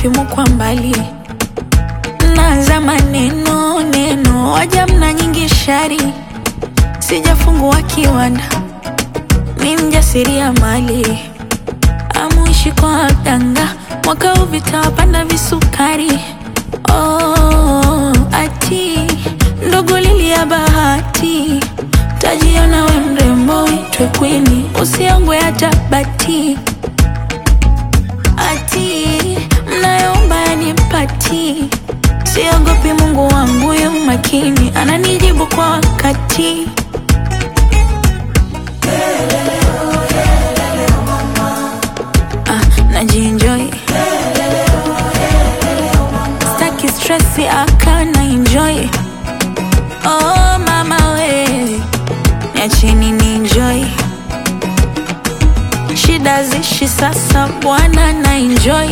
perfume kwa mbali naza maneno neno waja mna nyingi shari sijafungua kiwanda mi mjasiria mali amuishi kwa waganga mwaka huu vitawapanda visukari oh, ati ndogo lili ya bahati tajiona we mrembo uitwe kwini usiongwe hata bati ati mnayoomba yanipati siogopi mungu wangu yu makini ananijibu kwa wakati ah, najienjoy staki stresi akana enjoy oh mama we niacheni ni enjoy shida zishi sasa bwana na enjoy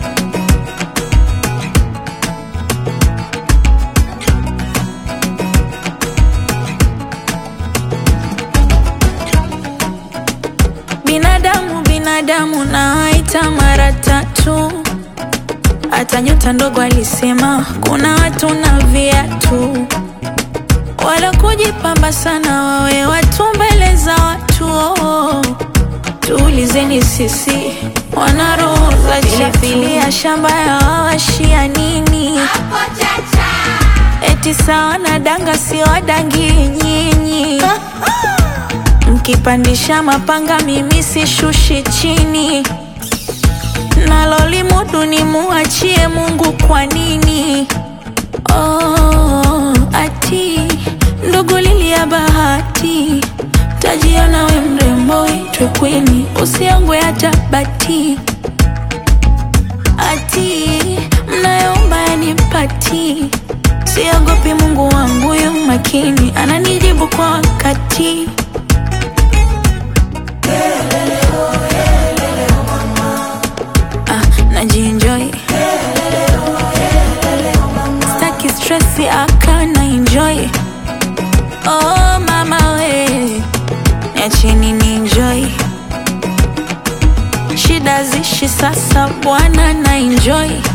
binadamu binadamu nawaita mara tatu hata nyota ndogo alisema kuna watu na viatu wala kujipamba sana wawe watu mbele za watu oh. tuulizeni sisi wana roho za chafilia shamba ya wawashia nini eti sawa na danga siwadangi nyinyi mkipandisha mapanga mimi sishushi chini nalolimudu ni muachie mungu kwa nini oh, ati ndogo lili ya bahati tajiona we mrembo itwe kwini usiongwe hata bati ati mnayoomba yanipati siogopi mungu wangu yu makini ananijibu kwa wakati ah, najienjoy staki stresi akana enjoy oh mama we niacheni ni enjoy shida zishi sasa bwana na enjoy